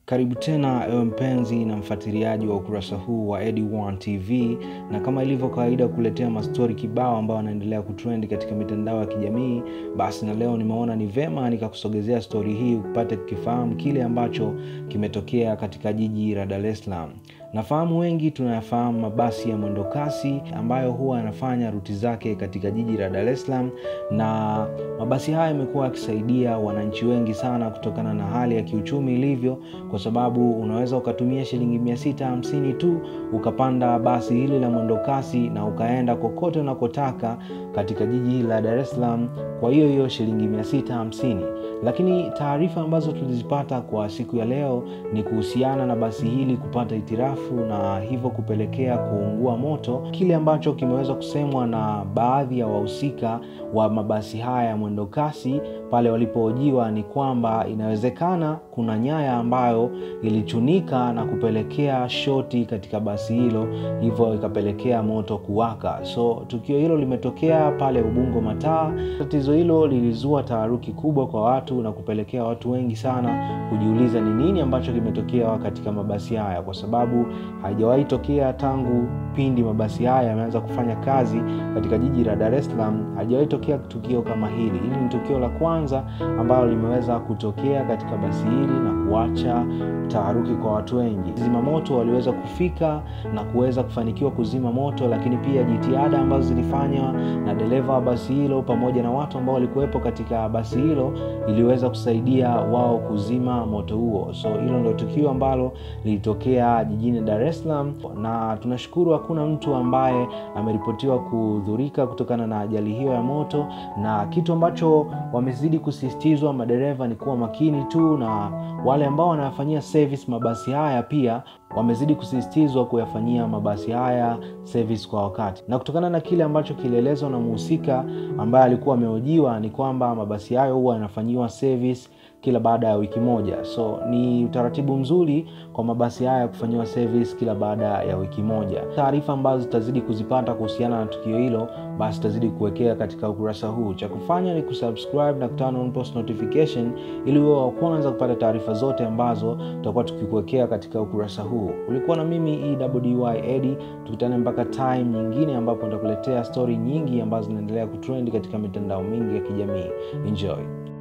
Karibu tena ewe mpenzi na mfuatiliaji wa ukurasa huu wa Edi1 TV, na kama ilivyo kawaida kuletea mastori kibao ambayo wanaendelea kutrend katika mitandao ya kijamii. Basi na leo nimeona ni vema nikakusogezea stori hii upate kukifahamu kile ambacho kimetokea katika jiji la Dar es Salaam. Nafahamu wengi tunayafahamu mabasi ya mwendo kasi ambayo huwa yanafanya ruti zake katika jiji la Dar es Salaam, na mabasi haya yamekuwa yakisaidia wananchi wengi sana kutokana na hali ya kiuchumi ilivyo, kwa sababu unaweza ukatumia shilingi mia sita hamsini tu ukapanda basi hili la mwendo kasi na ukaenda kokote unakotaka katika jiji hili la Dar es Salaam kwa hiyo hiyo shilingi mia sita hamsini. Lakini taarifa ambazo tulizipata kwa siku ya leo ni kuhusiana na basi hili kupata itirafu na hivyo kupelekea kuungua moto, kile ambacho kimeweza kusemwa na baadhi ya wahusika wa mabasi haya ya mwendo kasi pale walipohojiwa ni kwamba inawezekana kuna nyaya ambayo ilichunika na kupelekea shoti katika basi hilo, hivyo ikapelekea moto kuwaka. So tukio hilo limetokea pale Ubungo Mataa. Tatizo hilo lilizua taharuki kubwa kwa watu na kupelekea watu wengi sana kujiuliza ni nini ambacho kimetokea katika mabasi haya, kwa sababu haijawahi tokea tangu pindi mabasi haya yameanza kufanya kazi katika jiji la Dar es Salaam, haijawahi tokea tukio kama hili. Hili ni tukio la kwanza ambalo limeweza kutokea katika basi hili na kuacha taharuki kwa watu wengi. Zimamoto waliweza kufika na kuweza kufanikiwa kuzima moto, lakini pia jitihada ambazo zilifanywa na dereva wa basi hilo pamoja na watu ambao walikuwepo katika basi hilo iliweza kusaidia wao kuzima moto huo. So hilo ndio tukio ambalo lilitokea jijini Dar es Salaam, na tunashukuru hakuna mtu ambaye ameripotiwa kudhurika kutokana na ajali hiyo ya moto, na kitu ambacho wamezidi kusisitizwa madereva ni kuwa makini tu, na wale ambao wanayafanyia service mabasi haya pia wamezidi kusisitizwa kuyafanyia mabasi haya service kwa wakati. Na kutokana na kile ambacho kilielezwa na mhusika ambaye alikuwa amehojiwa ni kwamba mabasi hayo huwa yanafanyiwa service kila baada ya wiki moja. So ni utaratibu mzuri kwa mabasi haya kufanyiwa service kila baada ya wiki moja. Taarifa ambazo zitazidi kuzipata kuhusiana na tukio hilo, basi tutazidi kuwekea katika ukurasa huu. Cha kufanya ni kusubscribe na kuturn on post notification ili uwe wa kwanza kupata taarifa zote ambazo tutakuwa tukikuwekea katika ukurasa huu. Ulikuwa na mimi EWDY Edi, tukutane mpaka time nyingine ambapo nitakuletea stori nyingi ambazo zinaendelea kutrend katika mitandao mingi ya kijamii. Enjoy.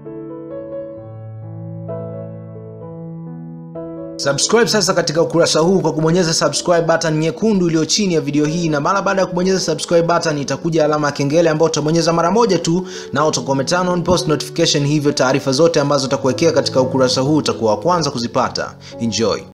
Subscribe sasa katika ukurasa huu kwa kubonyeza subscribe button nyekundu iliyo chini ya video hii, na mara baada ya kubonyeza subscribe button itakuja alama ya kengele ambayo utabonyeza mara moja tu, na utakuwa umeturn on post notification, hivyo taarifa zote ambazo utakuwekea katika ukurasa huu utakuwa wa kwanza kuzipata. Enjoy.